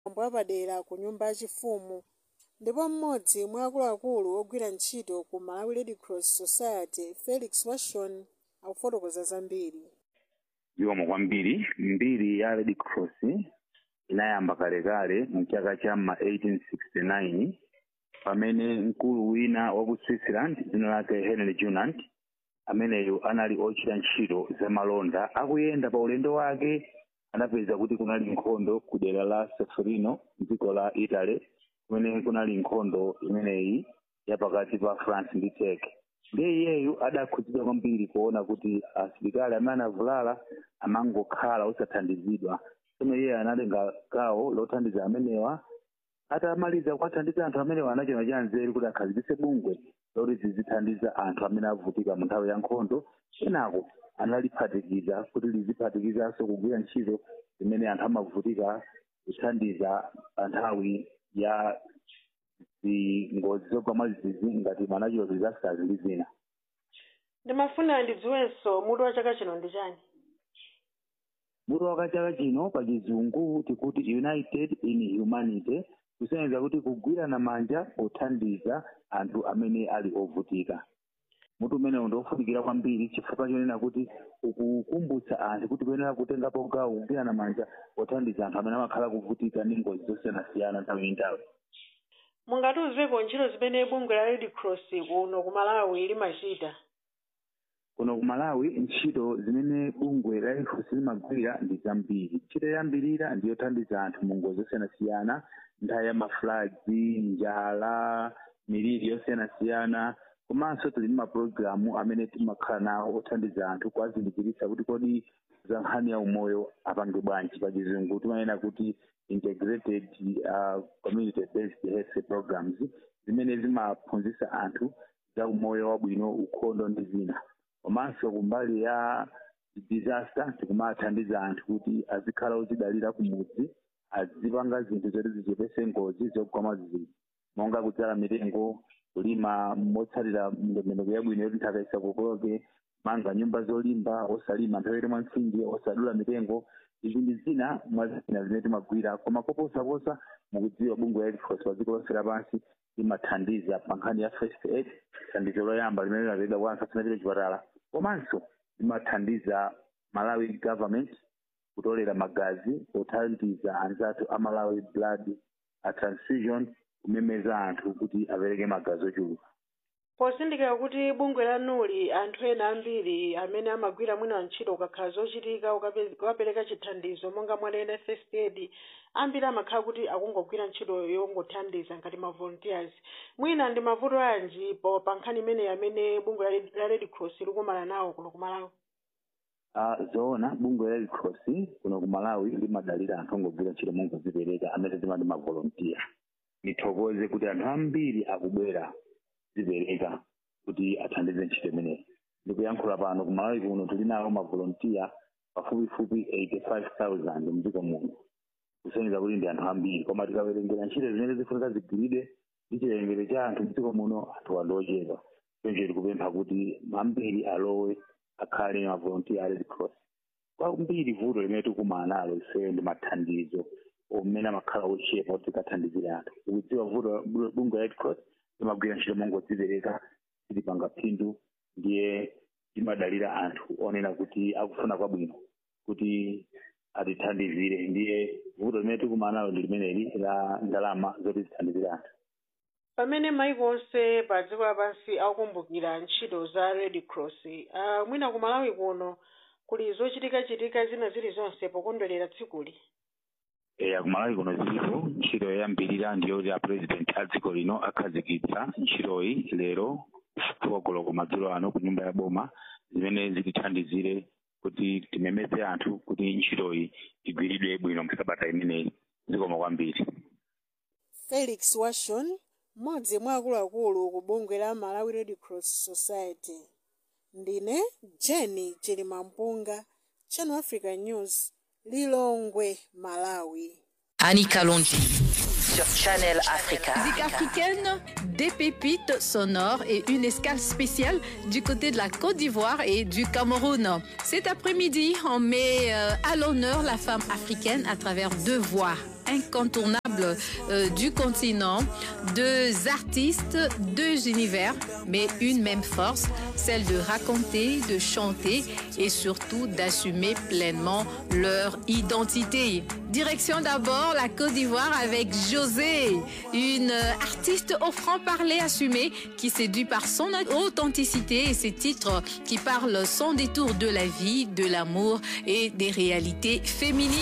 mwambo wapadera ku nyumba yachifumu ndipo mmodzi mwa akuluakulu ogwira ntchito ku malawi red cross society felix washon akufotokoza zambiri zikomo kwambiri mbiri ya red cross inayamba kalekale mu chaka cha ma 1869 pamene mkulu wina wa ku switzerland dzina lake henry junant ameneyo anali ochita ntchito zamalonda akuyenda pa ulendo wake anapeza kuti kunali nkhondo ku dera la sefrino dziko la italy kumene kunali nkhondo imeneyi yapakati pa france ndi turkey ndiye iyeyu adakhudzidwa kwambiri kuona kuti asilikali amene anavulala amangokhala osathandizidwa tsono iye analenga gawo lothandiza amenewa atamaliza kuwathandiza anthu amenewa anachona cha nzeru kuti akhazikitse bungwe loti zizithandiza anthu amene avutika mu nthawi ya nkhondo kenako analiphatikiza kuti liziphatikizanso kugwira ntchito zimene anthu amavutika kuthandiza pa nthawi ya zingozi zogwa mwazizi ngati manachiro disasters ndi zina ndimafuna ndidziwenso mutu wa chaka chino ndi chani mutu wa chaka chino pa chizungu tikuti united in humanity kusonyeza kuti kugwirana manja pothandiza anthu amene ali ovutika mutu umenewu ndiofunikira kwambiri chifukwa chonena kuti ukukumbutsa anthu kuti kuyenera kutengapo gawo kugwirana manja pothandiza anthu amene amakhala kuvutika ndi ngozi zosiyanasiyana nthawi ndi nthawi mungatiuzeko ntchito zimene bungwe la red cross kuno ku malawi limachita kuno ku malawi ntchito zimene bungwe la red cross limagwira ndi zambiri ntchito yoyambirira ndi yothandiza anthu mu ngozi zosiyanasiyana nthawi ya mafulazi njala miliri yosiyanasiyana komanso tili ndi mapulogalamu amene timakhala nawo othandiza anthu kuwazindikiritsa kuti kodi za nkhani ya umoyo apange bwanji pa chizungu timanena kuti integrated uh, community based health programs zimene zimaphunzitsa anthu za umoyo wabwino ukhondo ndi zina komanso kumbali ya disaster tikumathandiza anthu kuti azikhala ozidalira kumudzi azipanga zinthu zoti zichepese ngozi zogwa mwazizi monga kudzala mitengo kulima motsatira ndondomeko yabwino yoti nthaka isakokoloke manga nyumba zolimba osalima nthawi yoti mwamtsinje osadula mitengo izi ndi zina mwa zina zimene timagwira koma koposaposa mukudziwa bungwe la red cross pa dziko lonse lapansi limathandiza pa nkhani ya first aid thandizo loyamba limene linapedwa kwa anthu asanapite chipatala komanso limathandiza malawi government kutolera magazi pothandiza anzathu a malawi blood a transfusion kumemeza anthu kuti apereke magazi ochuluka posindikira kuti bungwe lanuli anthu ena ambiri amene amagwira mwina ntchito ukakhala zochitika ukape- ukapereka chithandizo monga mwanena first aid ambiri amakhala kuti akungogwira ntchito yongothandiza ngati ma volunteers mwina ndi mavuto anji po pa nkhani imeneyi amene bungwe la Red- la red cross likumana nawo kuno ku malawi uh, zoona bungwe la red cross kuno ku malawi limadalira anthu ongogwira ntchito mongozipereka amene timati mavolontiya nithokoze kuti anthu ambiri akubwera zipereka kuti athandize ntchito imeneyi ndikuyankhula pano ku malawi kuno tili nawo mavolontiya pafupifupi 85000 mdziko muno kusonyeza kuti ndi anthu ambiri koma tikawerengera ntchito zimene zifunika zigwiridwe ndi chiwerengero cha anthu mdziko muno anthu wandi ochepa choncho tikupempha kuti ambiri alowe akhale mavolontiya a red cross kwambiri vuto limene tikumana nalo ifeyo ndi mathandizo omene amakhala ochepa kuti tikathandizire anthu ukudziwa vuto bungwe la red cross limagwira ntchito mongodzipereka tilipanga phindu ndiye timadalira anthu onena kuti akufuna kwabwino kuti atithandizire ndiye vuto limene tikumana nalo ndi limeneli la ndalama zoti zithandizire anthu pamene maiko onse pa dziko lapansi akukumbukira ntchito za red cross uh, mwina ku malawi kuno kuli zochitikachitika zina zilizonse pokondwerera tsikuli eya kumalawi kuno zilipo ntchito yoyambirira ndiyoti a president a dziko lino akhazikitsa ntchitoyi lero kuwogolo kumadzulo ano ku nyumba ya boma zimene zitithandizire kuti timemeze anthu kuti ntchitoyi igwiridwe bwino msabata imeneyi zikoma kwambiri felix washon mmodzi mwa akuluakulu ku bungwe la malawi red cross society ndine jenny chilimampunga channel africa news lilongwe malawi Annie Kalonji sur Channel Africa. Musique africaine, des pépites sonores et une escale spéciale du côté de la Côte d'Ivoire et du Cameroun. Cet après-midi, on met euh, à l'honneur la femme africaine à travers deux voix incontournables euh, du continent, deux artistes, deux univers, mais une même force, celle de raconter, de chanter et surtout d'assumer pleinement leur identité. Direction d'abord la Côte d'Ivoire avec José, une artiste au franc-parler assumé qui séduit par son authenticité et ses titres qui parlent sans détour de la vie, de l'amour et des réalités féminines.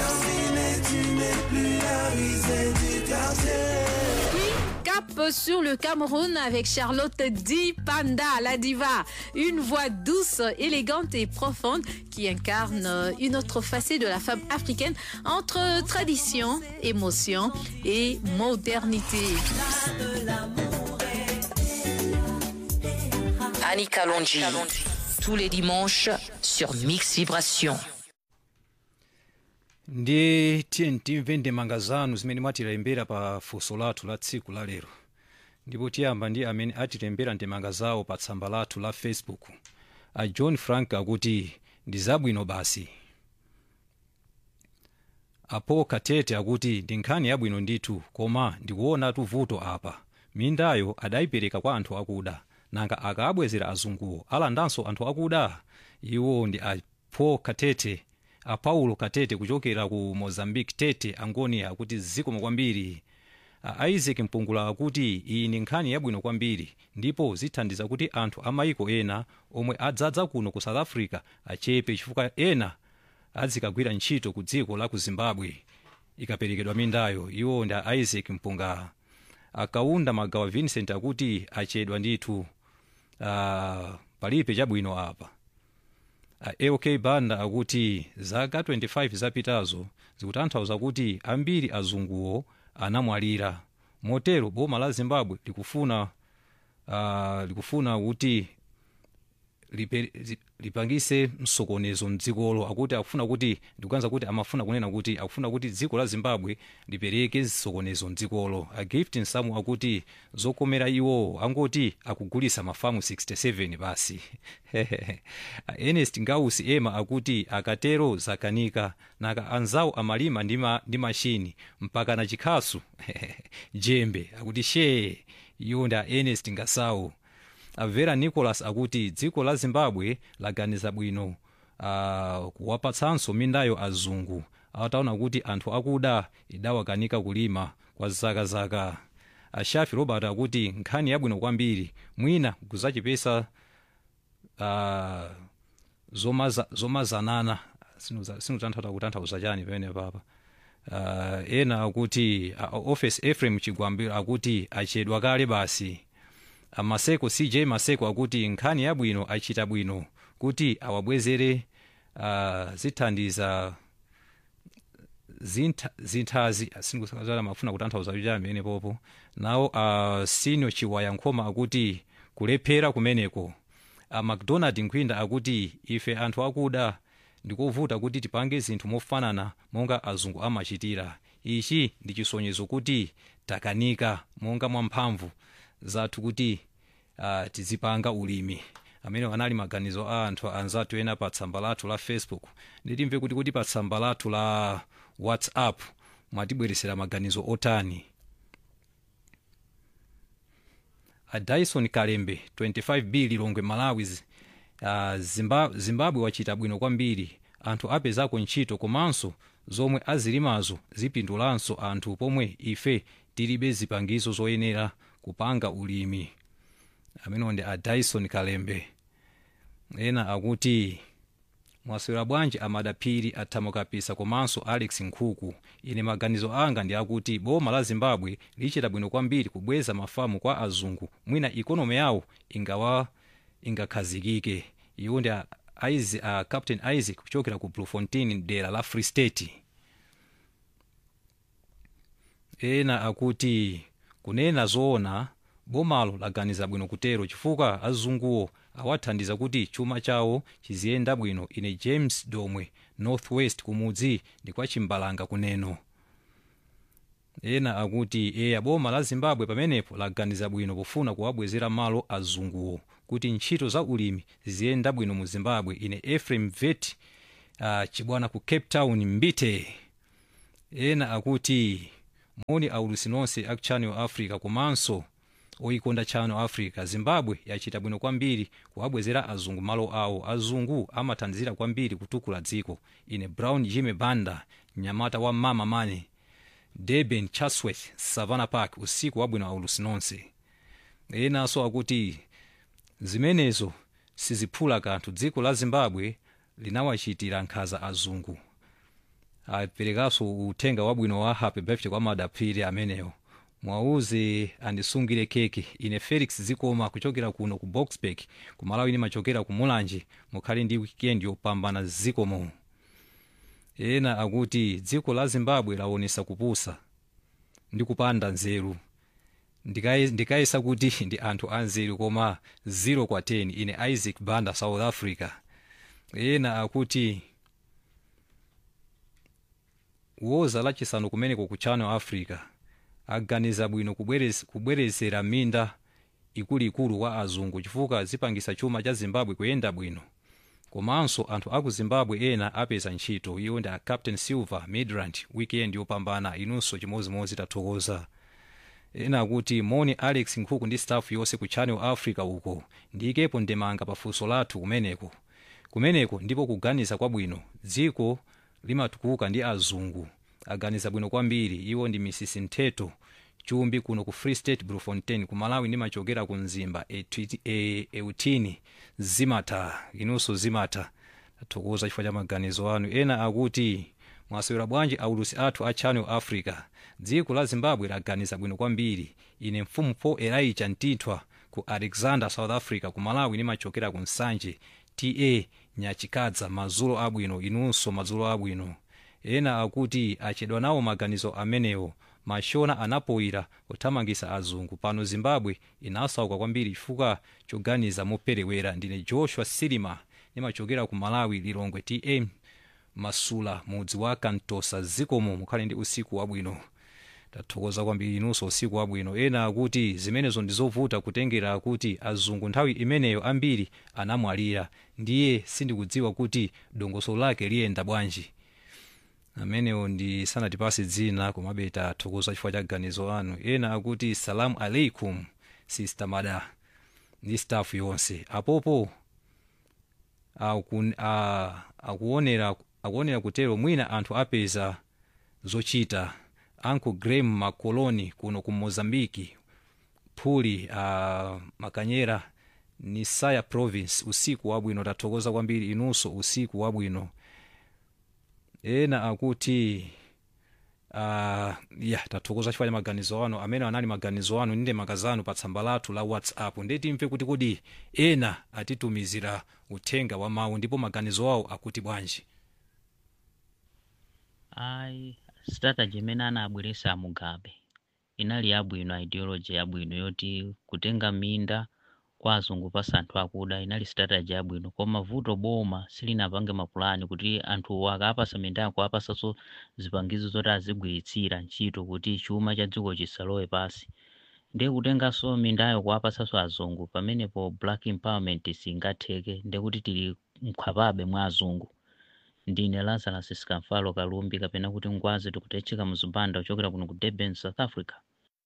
Cap sur le Cameroun avec Charlotte Di Panda, la diva. Une voix douce, élégante et profonde qui incarne une autre facette de la femme africaine entre tradition, émotion et modernité. Annie Kalonji. Tous les dimanches sur Mix Vibration. ndi tiye timve ndemanga zanu zimene mwatilembera pa funso lathu la tsiku la lero ndipo tiyamba ndi amene atilembera ndemanga zawo pa tsamba lathu la facebook a john frank akuti ndi zabwino basi apo katete akuti ndi nkhani yabwino ndithu koma ndikuonatu vuto apa mindayo adayipereka kwa anthu akuda nanga akabwezera azunguwo alandanso anthu akuda iwo ndi apo katete a paulo katete kuchokera ku mozambique tete angonia akuti zikomo kwambiri a isaac mpungula akuti iyi ndi nkhani yabwino kwambiri ndipo zithandiza kuti anthu a maiko ena omwe adzadza kuno ku south africa achepe chifukwa ena adzikagwira ntchito ku dziko la ku zimbabwe ikaperekedwa mindayo iwo ndi a isaac mpunga akaunda magawa vincent akuti achedwa ndithu uh, palibe chabwino apa aok banda akuti zaka 25 zapitazo zikutanthauza kuti ambiri azunguwo anamwalira motero boma la zimbabwe likufuna uh, likufuna kuti lipe- zi- lipangise msokonezo mdzikolo akuti akufuna kuti ndikuganiza kuti amafuna kunena kuti akufuna kuti dziko la zimbabwe lipereke zisokonezo mdzikolo a gift nsamu akuti zokomera iwo angoti akugulisa mafamu 67 basi A ernest ngausi ema akuti akatero zakanika naka anzawo amalima ndi ma- ndi mashini mpaka na chikhasu jembe akuti shee iwo ndi a ernest ngasawu avera nicholas akuti dziko la zimbabwe laganiza bwino uh, kuwapatsanso mindayo azungu ataona kuti anthu akuda idawakanika kulima kwa zakazaka ashafi robert akuti nkhani yabwino kwambiri mwina kuzachipesa uh, zomaza, zomazanana sinutanthauza kutanthauza chani pamene papa uh, ena akuti uh, office efrem chigwambiro akuti achedwa kale basi amaseko cj maseko akuti nkhani yabwino achita bwino kuti awabwezere uh, zithandiza zintha- zinthazi sindikusangalala mafuna kutanthauza chani pamene popo nawo uh, senior chiwaya nkhoma akuti kulephera kumeneko uh, macdonald nkhwinda akuti ife anthu akuda ndikovuta kuti tipange zinthu mofanana monga azungu amachitira ichi ndi chisonyezo kuti takanika monga mwamphamvu zathu kuti uh, tizipanga ulimi amene anali maganizo a anthu anzathu ena pa tsamba lathu la facebook nditimve kuti kuti pa tsamba lathu la whatsapp mwatibweresera maganizo otani a dyson kalembe 25b lilongwe malawi uh, zimbabwe, zimbabwe wachita bwino kwambiri anthu apezako ntchito komanso zomwe azilimazo zipindulanso anthu pomwe ife tilibe zipangizo zoyenera kupanga ulimi amenewo ndi a dyson kalembe ena akuti mwaswera bwanji amadaphiri athamokapisa komanso alex nkhuku ine maganizo anga ndi akuti boma la zimbabwe lichita bwino kwambiri kubweza mafamu kwa azungu mwina ikonomi yawo ingawa ingakhazikike iwo ndi a, Isa- a captain isaac kuchokera ku bloemfontein dera la free state ena akuti kunena zoona bomalo laganiza bwino kutero chifukwa azunguwo awathandiza kuti chuma chawo chiziyenda bwino ine james domwe northwest kumudzi ndi kwa chimbalanga kuneno ena akuti eya boma la zimbabwe pamenepo laganiza bwino pofuna kuwabwezera malo azunguwo kuti ntchito za ulimi ziziyenda bwino mu zimbabwe ine ephraim vet uh, chibwana ku cape town mbite ena akuti moni aulusi nonse aku channel africa komanso oyikonda channel africa zimbabwe yachita bwino kwambiri kuwabwezera azungu malo awo azungu amathandizira kwambiri kutukula dziko ine brown jimmy banda mnyamata wa mama mane durban chatsworth savannah park usiku wabwino aulusi nonse enanso akuti zimenezo siziphula kanthu dziko la zimbabwe linawachitira nkhaza azungu aperekanso uthenga wabwino wa happy birthday kwa madaphiri amenewo mwauze andisungire keke ine felix zikoma kuchokera kuno ku boxburg kumalawi nimachokera ku mulanje mukhale ndi wikendi yopambana zikomo ena akuti dziko la zimbabwe laonesa kupusa ndi kupanda nzeru Ndikai- ndikayesa kuti ndi anthu anzeru koma 0 kwa 10 ine isaac banda south africa ena akuti woza lachisanu kumeneko ku channel africa aganiza bwino kubwerez- kubwerezera minda ikuluikulu kwa azungu chifukwa zipangisa chuma cha zimbabwe kuyenda bwino komanso anthu aku zimbabwe ena apeza ntchito iwo ndi a captain silver midrand weekend yopambana inunso chimozimozi tathokoza ena akuti moni alex nkhuku ndi staff yonse ku channel africa uko ndikepo ndemanga pafunso lathu kumeneko kumeneko ndipo kuganiza kwabwino dziko limatukuka ndi azungu aganiza bwino kwambiri iwo ndi misisi ntheto chumbi kuno ku free state bloemfontein ku malawi ndimachokera ku mzimba Etwiti- e- eutini zimata inunso zimata tathokoza chifukwa cha maganizo anu ena akuti mwasewera bwanji aulusi athu a channel africa dziko la zimbabwe laganiza bwino kwambiri ine mfumu paul elijah ntithwa ku alexander south africa ku malawi nimachokera ku nsanje ta nyachikadza madzulo abwino inunso madzulo abwino ena akuti achedwa nawo maganizo amenewo mashona anapoyira kuthamangisa azungu pano zimbabwe inasauka kwambiri chifukwa choganiza moperewera ndine joshua silima nimachokera ku malawi lilongwe ta masula mudzi wa kantosa zikomo mukhale ndi usiku wabwino tathokoza kwambiri inunso usiku wabwino ena akuti zimenezo ndizovuta kutengera kuti azungu nthawi imeneyo ambiri anamwalira ndiye sindikudziwa kuti dongosolo lake liyenda bwanji amenewo ndi sanatipase dzina komabe tathokoza chifukwa cha ganizo anu ena akuti salamu aleikum sister mada ndi staff yonse apopo akun- a- akuonera akuonera kutero mwina anthu apeza zochita uncle graham makoloni kuno ku mozambiki phuli uh, makanyera ni saya province usiku wabwino tathokoza kwambiri inunso usiku wabwino ena akuti uh, ya tathokoza chifukwa cha maganizo anu amene anali maganizo anu ndi ndemanga anu pa tsamba lathu la whatsapp ndiye timve kuti kodi ena atitumizira uthenga wa mawu ndipo maganizo awo akuti bwanji ayi strategy imene anabweresa a mugabe inali yabwino ideology yabwino yoti kutenga minda kwa azungu pasa anthu akuda inali strategy yabwino koma vuto boma silinapange mapulani kuti anthuwo akapasa mindako apasanso zipangizo zoti azigwiritsira ntchito kuti chuma cha dziko chisalowe pasi ndiye kutenganso mindayo kuwapasanso azungu pamenepo black empowerment singatheke ndiye kuti tili mkhwapabe mwa azungu ndine lazarus skamfalo kalumbi kapena kuti ngwazi tikutecheka muzipanda kuchokera kuno ku durban south africa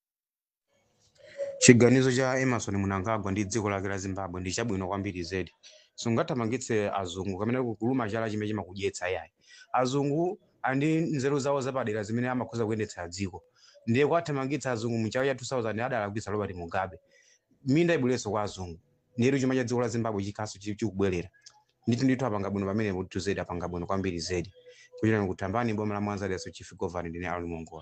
chiganizo cha emerson mnangagwa ndi dziko lake la zimbabwe ndi chabwino kwambiri zedi sungathamangitse azungu kamene kuluma chala chimene chimakudyetsa yayi azungu andi nzeru zawo zapadera zimene amakhoza kuyendetsera dziko ndiye kwathamangitsa azungu mu chaka cha 2000 adalakwitsa robert mugabe minda ibwerenso kwa azungu ndiyetu chuma cha dziko la zimbabwe chikhaso chi- chikubwerera ndithu ndithu apanga bwino pamene kuti zedi apanga bwino kwambiri zedi kuchita kutambani boma la mwanza leso chief governor ndine ali mongola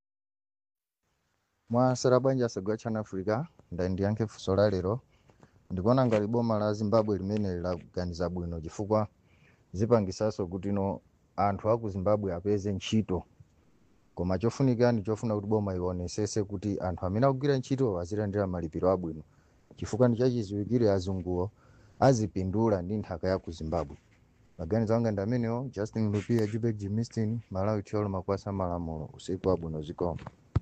mwasera bwanji asegwa chana africa ndani ndiyankhe funso la lero ndikuona ngati boma la zimbabwe limene laganiza bwino chifukwa zipangisanso kuti no anthu aku zimbabwe apeze ntchito koma chofunika ndi chofuna kuti boma ionesese kuti anthu amene akugwira ntchito azilandira malipiro abwino chifukwa ndi chachiziwikire azunguwo azipindula ndi nthaka ya ku zimbabwe maganizo anga ndi amenewo justin lupia jubek jimistin malawi tiolo makwasa malamulo usiku wabwino zikomo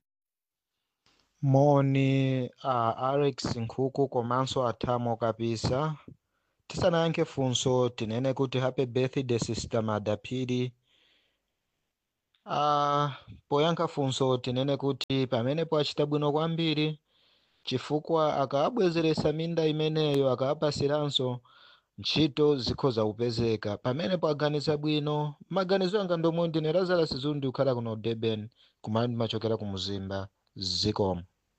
moni uh, alex nkhuku komanso athamo kapisa tisanayankhe funso tinene kuti happy birthday sister madaphiri uh, poyankha funso tinene kuti pamenepo achita bwino kwambiri chifukwa akaabwezeresa minda imeneyo akaapasiranso ntchito zikhoza kupezeka pamenepo aganiza bwino maganizo anga ndomwe ndine lazarus zundi kukhala kuno durban kumene ndimachokera ku muzimba zikomo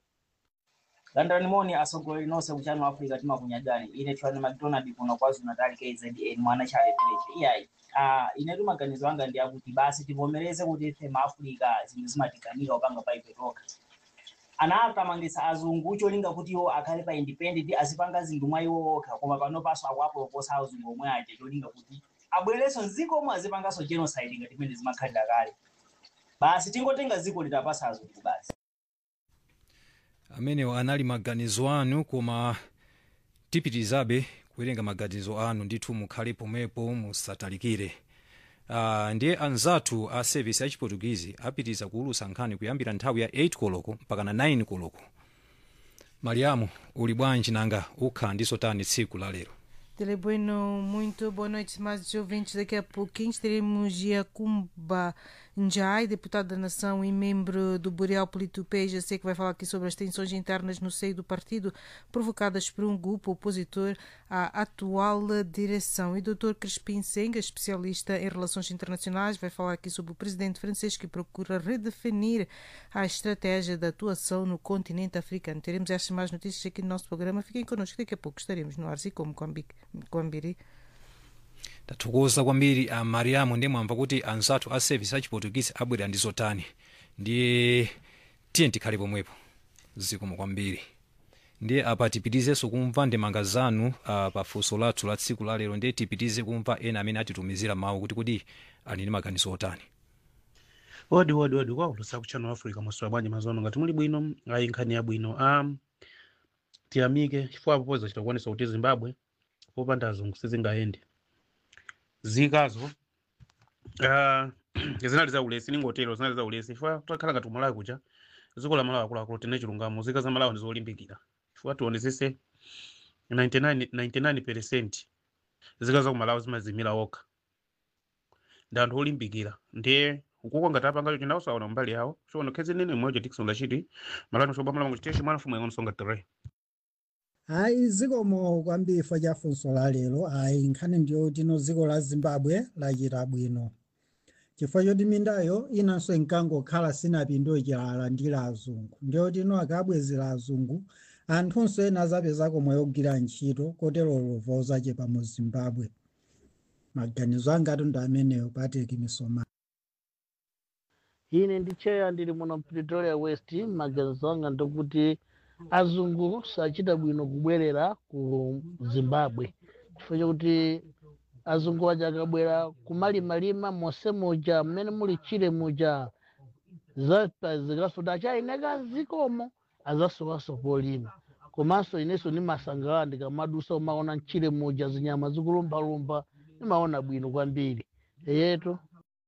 landani moni asogoleri nonse kuchano africa timakunyadani ine tfani macdonald kuno kwazulu natal kzn mwana chale village iyayi uh, inetu maganizo anga ndi akuti basi tivomereze kuti ife maafrica zinthu zimatikanika kupanga paipe toka ana atamangisa azungu cholinga kuti iwo akhale pa independent azipanga zinthu mwa iwo okha koma pano paso akuapoloposa azungu omwe aja cholinga kuti abwererenso mdziko omwe azipanganso genocide ngati imene zimakhalira kale basi tingotenga dziko litapasa azungu basi amenewo anali maganizo anu koma tipitirizabe kuwerenga maganizo anu ndithu mukhale pomwepo musatalikire uh, ndiye anzathu a service ya chiportugizi apitiriza kuulutsa nkhani kuyambira nthawi ya 8 koloko mpaka na 9 koloko mariamu uli bwanji nanga ukhala ndiso tani tsiku la lero Tele Bueno, muito boa noite, mais ouvintes. Daqui a pouquinho teremos Giacumba Njai, deputado da Nação e membro do Boreal Politupé, já sei que vai falar aqui sobre as tensões internas no seio do partido provocadas por um grupo opositor à atual direção. E o Dr. Crispim Senga, especialista em relações internacionais, vai falar aqui sobre o presidente francês que procura redefinir a estratégia de atuação no continente africano. Teremos estas mais notícias aqui no nosso programa. Fiquem connosco, daqui a pouco estaremos no ar, e como kwambiri tathokoza kwambiri a mariamu ndiye mwamva kuti anzathu a service a chiportuguese abwera ndi zotani ndiye tiye tikhale pomwepo zikomo kwambiri ndiye apa tipitizenso kumva ndemanga zanu uh, pa funso lathu la tsiku la lero ndiye tipitize kumva ena amene atitumizira mawu kuti kuti ali ndi maganizo otani odi odi odi kwaulusa ku channel africa maswera bwanji mazono ngati muli bwino ayi nkhani yabwino um, tiyamike chifukwa apo poza chitakuonesa kuti zimbabwe popanda azungu sizingayende zikazo uh, zinali za ulesi ningotero zinali za ulesi chifukwa takhala ngati umalawi kuja dziko la malawi akuluakulu tine chilungamo zika za malawi ndizolimbikira chifukwa tionesese 99 99 percent zika za kumalawi zimazimira okha ndi anthu olimbikira ndiye ukuko ngati apangacho chindakusaona mbali yawo chiona khezi nene mwecho tikisonda chiti malani chobamalamu chiteshi mwana fumu yangonisonga tere hayi zikomo kwambiri chifukwa cha funso la lero ayi nkhani ndiyo tino dziko la zimbabwe lachita bwino chifukwa choti mindayo inanso inkangokhala sinapindule chilalandira azungu ndiyo tino akabwezera azungu anthunso ena azapezako mwayi ogwira ntchito kotero lova uzachepa mu zimbabwe maganizo angati ndi ameneyo patrick misoma ine ndi cheya ndili muno pretoria west maganizo anga ndikuti azungu sachita bwino kubwerera ku zimbabwe chifukwa chakuti azungu aja akabwera kumalimalima monse muja mmene muli chile muja zikasuda achaineka zikomo azasowaso polima komanso inenso ndimasangalala ndikamadusa umaona mchile muja zinyama zikulumbalumba ndimaona bwino kwambiri eyeto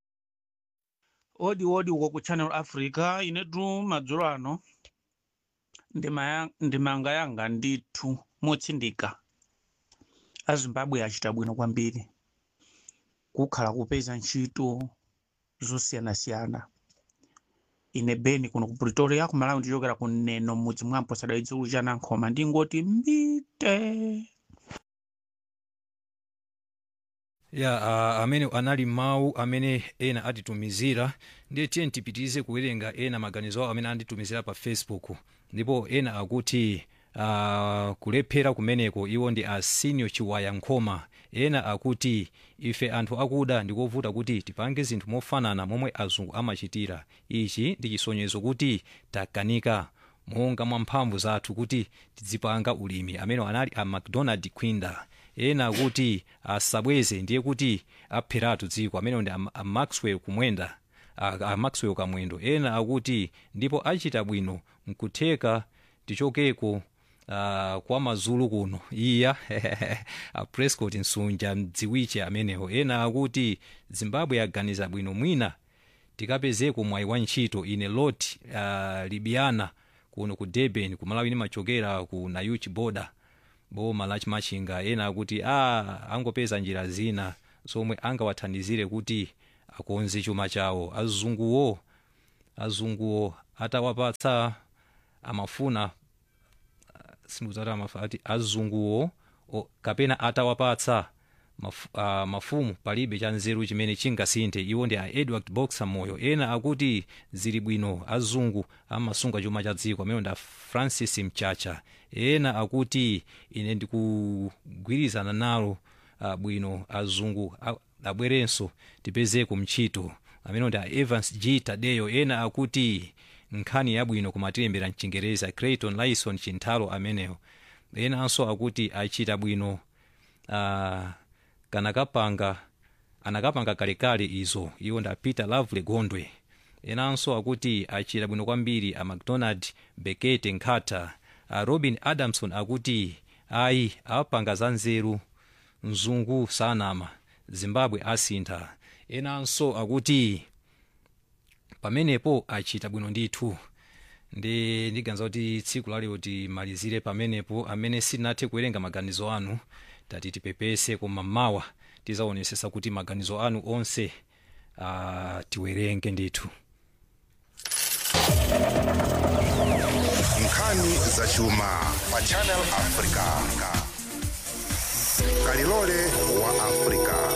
odi odi uko ku channel africa inetu madzulo ano ndima ndimanga yanga ndithu motsindika azimbabwe achita bwino kwambiri kukhala kupeza ntchito zosiyanasiyana ine beni kuno ku pretoria kumalawi ndichokera kuneno mudzi mwampo sadaidzulu chanankhoma ndingoti mbite ya uh, amene anali mawu amene ena atitumizira ndiye tiye tipitirize kuwerenga ena maganizo awo amene anditumizira pa facebook ndipo ena akuti uh, kulephera kumeneko iwo ndi asinio chiwaya nkhoma ena akuti ife anthu akuda ndikovuta kuti tipange zinthu mofanana momwe azungu amachitira ichi ndi chisonyezo kuti takanika monga mwa mphamvu zathu kuti tidzipanga ulimi amene anali a macdonald quinda ena akuti asabweze ndiye kuti apheratu dziko amene ndi a, a maxwell kumwenda a, a maxwell kamwendo ena akuti ndipo achita bwino nkutheka tichokeko uh, kwa mazulu kuno iya a prescott nsunja mdziwiche amenewo ena akuti zimbabwe yaganiza bwino mwina tikapezeko mwayi wa ntchito ine lot uh, libiana kuno ku durban kumalawi nimachokera ku nayuchi border boma la chimachinga ena akuti a angopeza njira zina zomwe angawathandizire kuti akonze chuma chawo azunguwo azunguwo atawapatsa amafuna sindikuzati amafa ati azunguwo o- kapena atawapatsa maf, uh, mafumu palibe cha nzeru chimene chingasinthe iwo ndi a edward boxer moyo ena akuti zili bwino azungu amasunga chuma cha dziko amene ndi a francis mchacha ena akuti ine ndikugwirizana nalo uh, bwino azungu a- abwerenso tipezeko mchito amene ndi a evans g tadeyo ena akuti nkhani yabwino kumatilembera mchingereza creighton lison chinthalo amenewo enanso akuti achita bwino uh, kanakapanga anakapanga kalekale izo iwo nda peter lovely gondwe enanso akuti achita bwino kwambiri a macdonald bekete nkhata a robin adamson akuti ayi apanga za nzeru mzungu sanama zimbabwe asintha enanso akuti pamenepo achita bwino ndithu ndi ndiganiza kuti tsiku lalero timalizire pamenepo amene sitinathe kuwerenga maganizo anu tati tipepese koma mawa tizaonesesa kuti maganizo anu onse uh, tiwerenge ndithu nkhani zachuma pa channel africa kalilole wa africa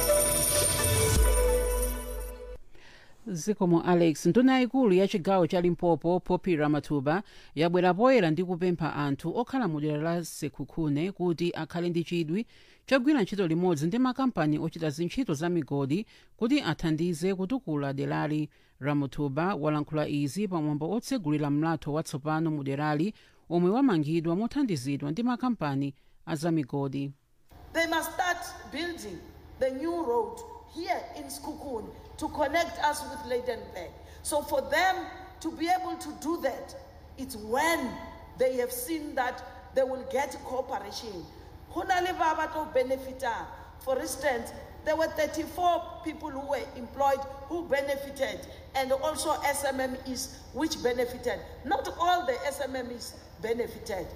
zikomo alex nduna yayikulu ya chigawo cha limpopo poppy ramathuba yabwera poyera ndi kupempha anthu okhala mu dera la sekhukhune kuti akhale ndi chidwi chogwira ntchito limodzi ndi makampani ochita zintchito za migodi kuti athandize kutukula derali ramathuba walankhula izi pamwambo otsegulira mlatho watsopano mu derali omwe wamangidwa mothandizidwa ndi makampani a za migodi They must start building the new road here in Skukun to connect us with Leidenberg. So for them to be able to do that, it's when they have seen that they will get cooperation. Hunale baba to benefita. For instance, there were 34 people who were employed who benefited, and also SMMEs which benefited. Not all the SMMEs benefited.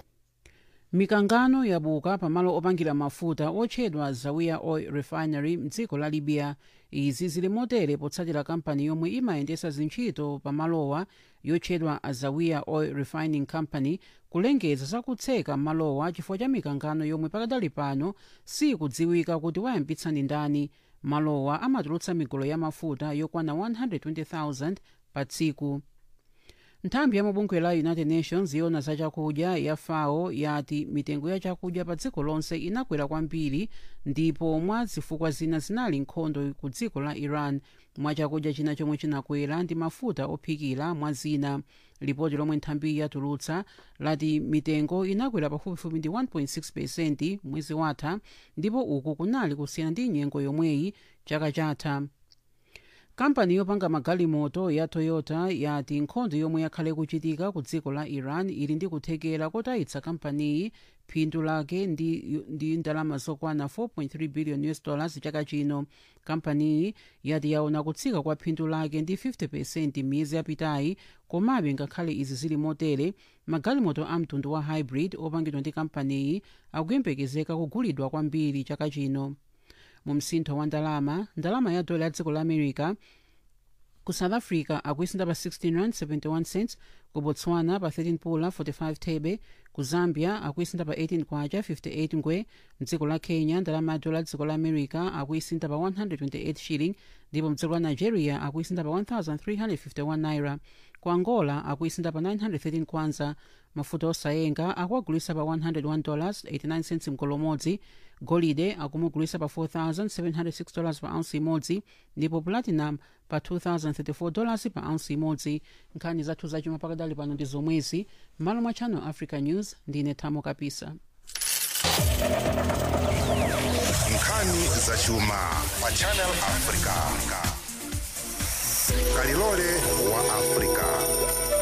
mikangano yabuka pamalo opangira mafuta otchedwa zawiya oil refinery mdziko la libya izi zili motere potsatira kampani yomwe imayendesa zintchito pamalowa yotchedwa azawiya oil refining company kulengeza zakutseka malowa chifukwa cha mikangano yomwe pakadali pano sikudziwika kuti wayambitsa ndi ndani malowa amatulutsa migolo ya mafuta yokwana 120,000 pa tsiku nthambi ya mabungwe la united nations yona za chakudya ya fao yati mitengo ya chakudya pa dziko lonse inakwera kwambiri ndipo mwa zifukwa zina zinali nkhondo ku dziko la iran mwa chakudya china chomwe chinakwera ndi mafuta ophikira mwa zina lipoti lomwe nthambiyi yatulutsa lati mitengo inakwera pafupifupi ndi 1.6 pesenti mwezi watha ndipo uku kunali kusiyana ndi nyengo yomweyi chaka chatha kampani yopanga magalimoto ya toyota yati nkhondo yomwe yakhale kuchitika ku dziko la iran ili ndi kuthekera kotayitsa kampaniyi phindu lake ndi, ndi ndalama zokwana 4.3 billion us dollars chaka chino kampaniyi yati yaona kutsika kwa phindu lake ndi 50 miyezi yapitayi komabe ngakhale izi zili motere magalimoto a mtundu wa hybrid opangidwa ndi kampaniyi akuyembekezeka kugulidwa kwambiri chaka chino mu msintho wa ndalama ndalama ya dola ya dziko la america ku south africa akuisinda pa 16 rand 71 cents ku botswana pa 13 pula 45 thebe ku zambia akuisinda pa 18 kwacha 58 ngwe mdziko la kenya ndalama ya dola ya dziko la america akuisinda pa 128 shilling ndipo mdziko la nigeria akuisinda pa 1351 naira ku angola akuisinda pa 913 kwanza mafuta osayenga akuagulisa pa 101 dollars 89 cents mgolo umodzi golide akumugulisa pa 4706 dollars pa ounce imodzi ndipo platinum pa 2034 dollars pa ounce imodzi nkhani zathu zachuma pakadali pano ndi zomwezi m'malo mwa channel africa news ndine thamo kapisa nkhani zachuma pa channel africa kalilole wa africa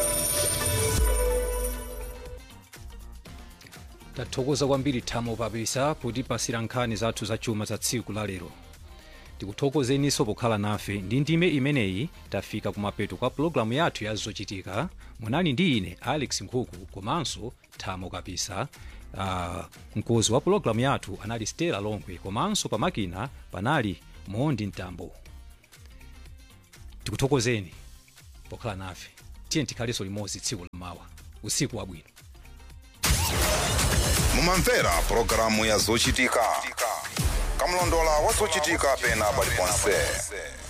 tathokoza kwambiri thamo kapisa kutipasira nkhani zathu zachuma za tsiku la lero tikuthokozeninso pokhala nafe ndi ndime imeneyi tafika kumapeto kwa pulogalamu yathu ya zochitika munali ndi ine alex nkhuku komanso thamo kapisa uh, mkozi wa pulogalamu yathu anali stela longwe komanso pamakina panali mondi mtambo tikuthokozeni pokhala nafe tiye tikhalenso limodzi tsiku lamawa usiku wabwino mumamvera pulogalamu ya zochitika kamlondola wa zochitika pena paliponse